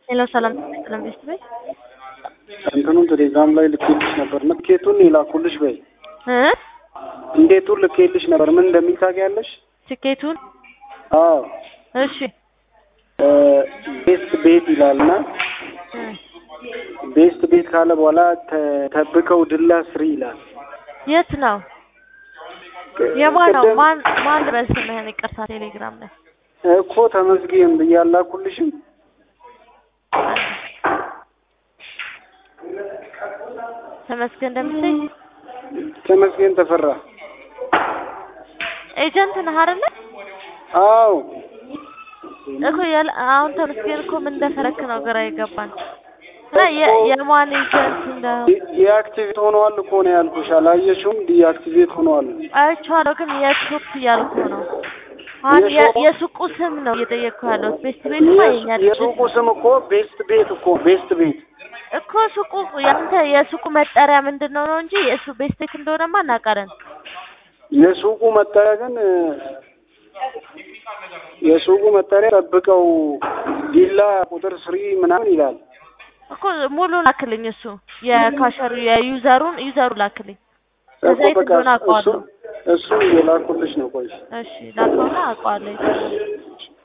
ሄሎ ሰላም ሰላም ቤስት በይ እንትኑን ቴሌግራም ላይ ልኬልሽ ነበር። ትኬቱን የላኩልሽ በይ እ እንዴቱን ልኬልሽ ነበር። ምን እንደሚል ታውቂያለሽ? ትኬቱን አዎ እሺ ቤስት ቤት ይላልና እ ቤስት ቤት ካለ በኋላ ተ- ተብከው ድላ ስሪ ይላል። የት ነው የማን ነው ቅድም ማን ማን በስምህን ይቅርታ ቴሌግራም ላይ እኮ ተመስገን ብዬ አላኩልሽም። ተመስገን እንደምትይ ተመስገን ተፈራ። ኤጀንት ነህ አይደለ አዎ እኮ ያለ አሁን ተመስገን እኮ ምን እንደፈረክ ነው ግራ የገባን እና የ- የማን ኤጀንት እንደ ዲ- ዲአክቲቬት ሆነዋል እኮ ነው ያልኩሽ። አላየሽውም? ዲአክቲቬት ሆነዋል። አይቼዋለሁ ግን የት ሾፕ እያልኩ ነው አሁን የ- የሾፕ- የሱቁ ስም ነው እየጠየቅኩ ያለሁት ቤስት ቤትማ የኛ የሱ- ድርጅት የሱቁ ስም እኮ ቤስት ቤት እኮ ቤስት ቤት እኮ ሱቁ ያንተ የሱቁ መጠሪያ ምንድን ነው ነው እንጂ የሱ ቤስት ቤት እንደሆነማ እናውቃለን። የሱቁ መጠሪያ ግን እ፣ የሱቁ መጠሪያ ጠብቀው ዲላ ቁጥር ስሪ ምናምን ይላል። እኮ ሙሉ ላክልኝ። እሱ የካሸሩ የዩዘሩን ዩዘሩ ላክልኝ። ከዛ እኮ የት በቃ እንደሆነ እሱ አውቀዋለሁ። እሱ የላኩልሽ ነው። ቆይ እሺ ላከውና አውቀዋለሁ። የት እንደሆነ።